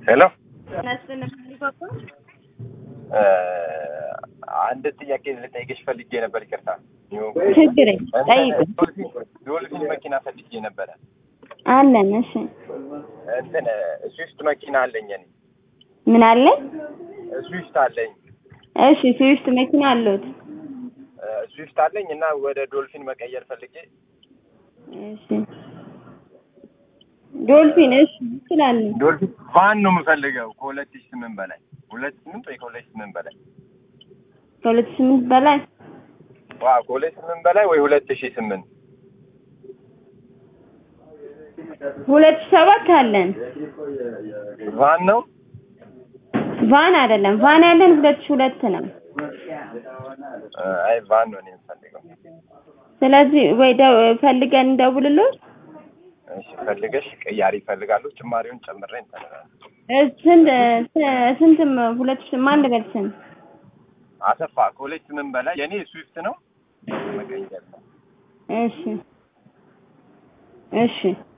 ሄሎ ናስነምሊባባ አንድ ጥያቄ ልጠይቅሽ ፈልጌ ነበር። ይቅርታ ችግር ጠይቅ ዶልፊን መኪና ፈልጌ ነበረ። አለን። እሺ እንትን ስዊፍት መኪና አለኝ እኔ ምን አለ? ስዊፍት አለኝ እሺ ስዊፍት መኪና አለሁት። ስዊፍት አለኝ እና ወደ ዶልፊን መቀየር ፈልጌ እሺ ዶልፊን እሺ ይችላል። ዶልፊን ቫን ነው የምፈልገው ከሁለት ሺህ ስምንት በላይ ሁለት ስምንት ወይ ከሁለት ሺህ ስምንት በላይ ከሁለት ስምንት በላይ ዋ ከሁለት ስምንት በላይ ወይ ሁለት ሺህ ስምንት ሁለት ሺህ ሰባት አለን። ቫን ነው ቫን አይደለም ቫን ያለን ሁለት ሺህ ሁለት ነው። አይ ቫን ነው እኔ የምፈልገው። ስለዚህ ወይ ደ- ፈልገን እንደውልልዎት እሺ ፈልገሽ ቅያሪ ይፈልጋሉ ጭማሪውን ጨምሬ እንትን እላለሁ። እ ስንት ስ- ስንትም ሁለት ሺህ ማን ልበል ስንት አሰፋ ከሁለት ስምንት በላይ የኔ ስዊፍት ነው መቀየር ነው። እሺ እሺ